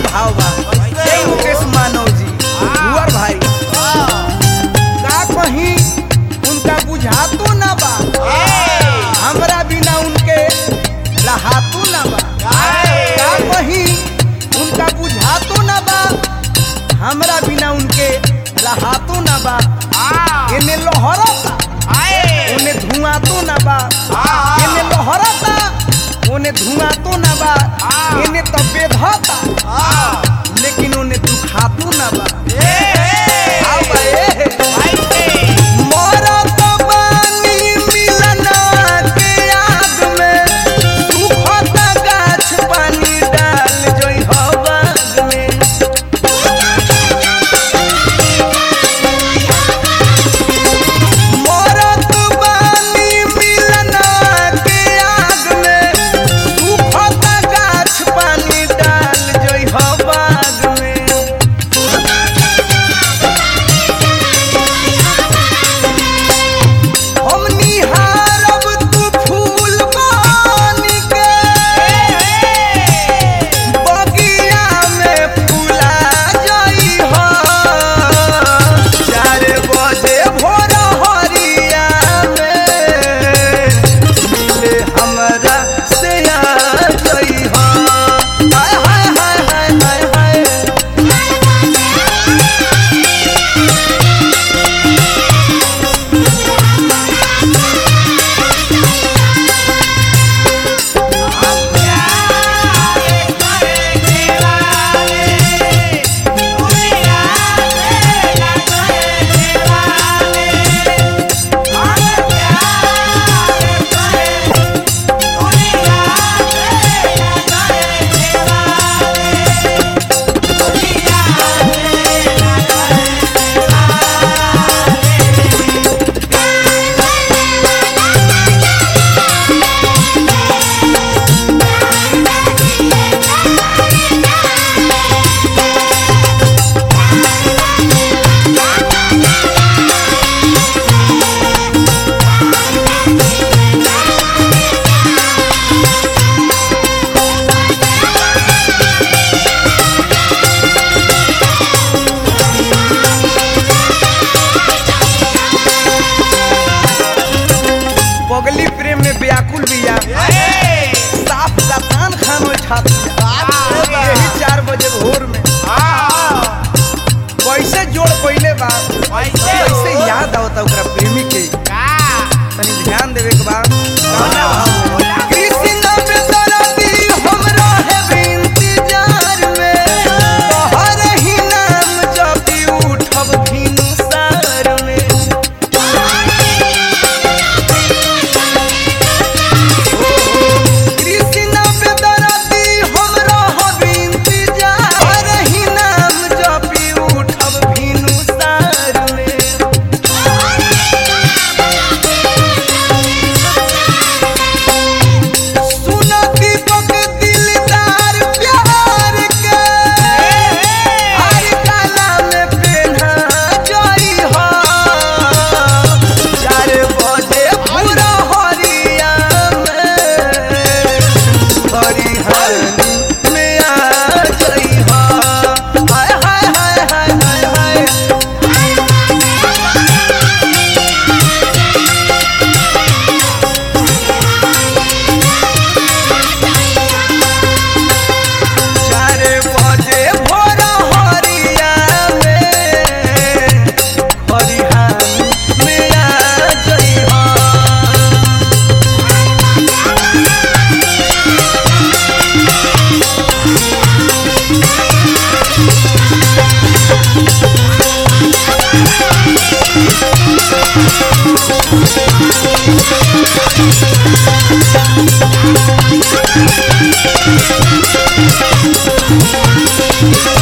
भाव बा जय मुकेश मानव जी भुवर भाई का कहीं उनका बुझातो ना बा हमरा बिना उनके रहातो ना बा का कहीं उनका बुझातो ना बा हमरा बिना उनके रहातो ना बा एने लोहरता ओने धुआं तो ना बा एने लोहरता ओने धुआं तो ना बा एने तो बेधता लेकिन ओने दुखातो ना बा आओ बा ए मरत बानी मिलना के आग में सुखत गाछ पानी डाल जोई हो बाग में मरत बानी मिलना के आग में सुखत गाछ पानी डाल जोई हो बाग में हम निहारब तू फूल बन के बगिया में फूला जाई हो चार बजे भोर हरिया में मिले हमरा से आ जाई हो हाय हाय हाय हाय हाय हाय पगली प्रेम में व्याकुल बिया साफ सतान खान उठात यही चार बजे भोर में कैसे जोड़ पहले बा कैसे याद आवता ओकरा प्रेमी के तनी ध्यान देवे के बा गाना भाव में। कृष्ण बेदरदी हमरा है इंतजार में तोहर ही नाम जपी उठब भिनु सार में कृष्ण बेदरदी हमरा है इंतजार ही नाम जपी उठब भिनु सार में सुन दीपक दिलदार प्यार के हर काला में पेन्हा जाई हो चार बजे पूरा हरिया में हरिहानी में आ जाई हो हाय हाय हाय हाय हाय हाय चार बजे भोर हरिया में हरिहानी में आ जाई हो Thank